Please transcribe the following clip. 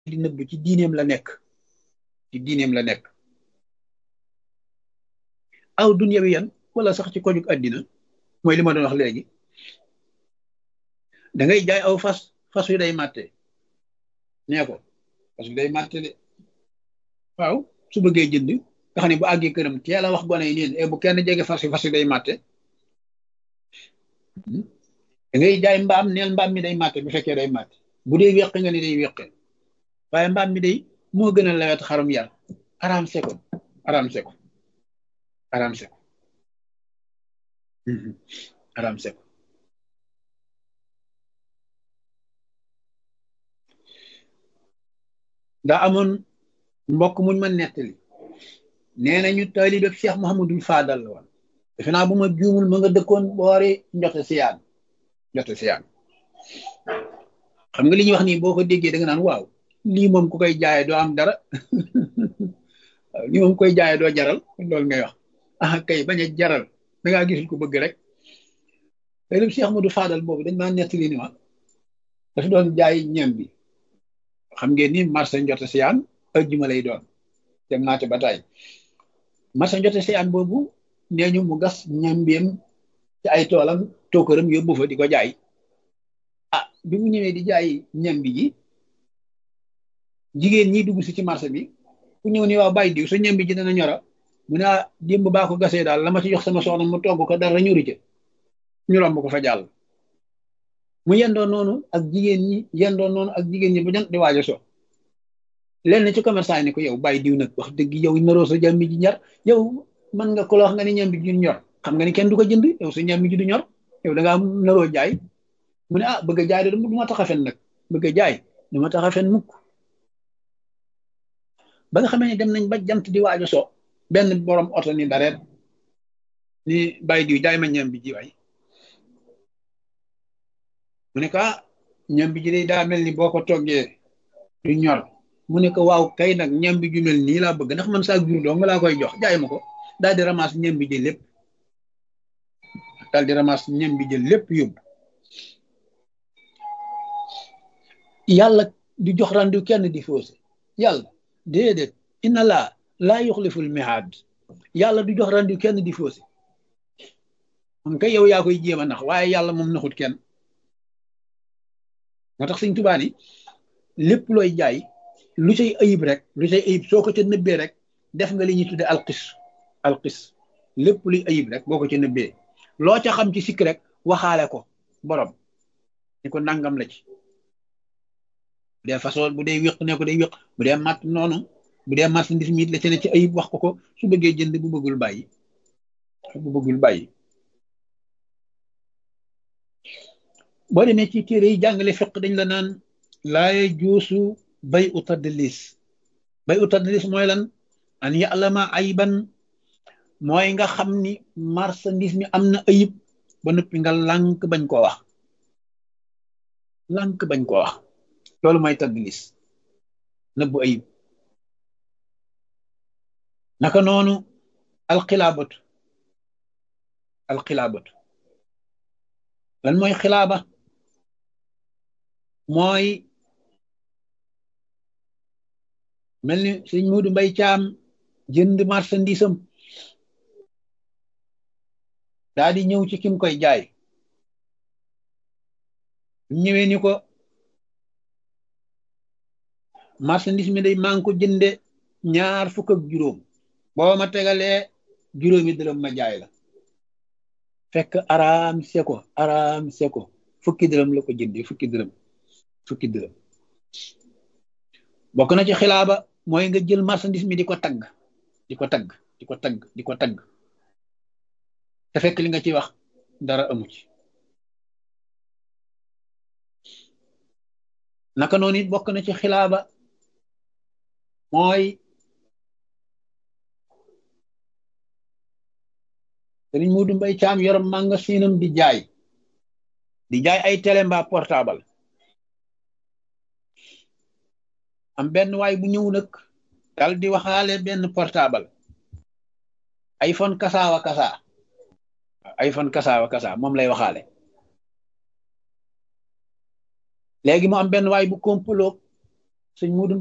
di nëbb ci diineem la nekk ci diineem la nekk aw dunya wi yan wala sax ci kojug àddina mooy li ma doon wax léegi da ngay jaay aw fas fas wi day màtte nee ko fas wi day màtte de waaw su bëggee jënd nga xam ne bu àggee këram teel a wax gone yi neen bu kenn jege fas wi fas wi day màtte da ngay jaay mbaam neel mbaam mi day màtte bu fekkee day màtte bu dee weq nga ni day weqe waaye mbaam mi day moo gën a lawet xarum yar araam seko araam seko araam seko araam seko daa amoon mbokk muñ ma nettali nee nañu taalibe Cheikh Mouhamadul Fadal la woon defe naa bu ma juumul ma nga dëkkoon boori njote siyaan njote siyaan xam nga li ñuy wax nii boo ko déggee da nga naan waaw lii moom ku koy jaaye doo am dara waaw lii moom koy jaaye doo jaral loolu ngay wax ah kay bañ a jaral da ngaa gisul ko bëgg rek taalibe Cheikh Mouhamadul Fadal boobu dañ maa nettali ni ma dafa doon jaay ñam bi xam ngeen ni marché njote siyaan ajjuma lay doon dem naa ci ba tey marché njote siyaan boobu nee ñu mu gas ñambeem ci ay toolam tookaram yóbbu fa di ko jaay ah bi mu ñëwee di jaay ñambi ji jigéen ñi dugg si ci marché bi ku ñëw ni waaw bàyyi diw sa ñambi ji dana ñora mu ne démb baa ko gasee daal la ma ci jox sama soxna mu togg ko dara ñuri ca ñu romb ko fa jàll mu yendoo noonu ak jigéen ñi yendoo noonu ak jigéen ñi ba jant di waajo so lenn ci commerçant yi ne ko yow bàyyi diw nag wax dëgg yow naroo sa jàmbi ji ñor yow mën nga ko la wax nga ni ñambi ji ñor xam nga ni kenn du ko jënd yow sa ñambi ji du ñor yow da ngaa naroo jaay mu ne ah bëgg a jaay de du ma tax a fen nag bëgg a jaay du ma tax a fen mukk ba nga xamee ne dem nañ ba jant di waajo so benn borom oto ni dareet ni bàyyi diw jaay ma ñambi ji waay mu ne ko ah ñam bi ji day daa mel ni boo ko toggee du ñor mu ne ko waaw kay nag ñam bi ju mel nii laa bëgg ndax man saa jur doo nga laa koy jox jaay ma ko daal di ramas ñam bi jël lépp daal di ramas ñam bi jël lépp yóbbu yàlla di jox randu kenn di faussé yàlla déedéet inna laa laa yuxliful mihaad yàlla du jox randu kenn di faussé moom kay yow yaa koy jéem a nax waaye yàlla moom naxut kenn moo tax sëñ Tuubaa ni lépp looy jaay lu cay ayib rek lu cay ayib soo ko ca nëbbee rek def nga li ñuy tudde alxis alxis lépp luy ayib rek boo ko ca nëbbee loo ca xam ci sikk rek waxaale ko borom ni ko nangam la ci bu dee façon bu dee wéq ne ko day wéq bu dee matt noonu bu dee marchandise mi la ca ne ci ayib wax ko ko su bëggee jënd bu bëggul bàyyi bu bëggul bàyyi boo demee ci téere yi jàngale fiq dañ la naan laaye juusu bay u tadlis bay u tadlis mooy lan an ya'lama ayban mooy nga xam ni marchandise mi am na ayib ba noppi nga lànk bañ koo wax lànk bañ koo wax loolu mooy tadlis nëbbu ayib naka noonu alxilaabatu alxilaabatu lan mooy xilaaba mooy mel ni sëñ Muudu Mbay Caam jënd marchandise am daa di ñëw ci kim koy jaay ñëwee ni ko marchandise mi day maa ngi ko jënde ñaar fukk ak juróom boo ma tegalee juróomi dërëm ma jaay la fekk araam seko araam seko fukki dërëm la ko jëndee fukki dërëm fukki dërëm bokk na ci xilaaba mooy nga jël marchandise mi di ko tagg di ko tagg di ko tagg di ko tagg te fekk li nga ci wax dara amu ci naka noonu it bokk na ci xilaaba mooy sëriñ Muudu Mbay Caam yor magasinam di jaay di jaay ay télé mbaa portable am benn waay bu ñëw nag dal di waxaale benn portable iPhone kasaawa kasaa iPhone kasaawa kasaa moom lay waxaale léegi mu am benn waay bu komploog sëñ Muudu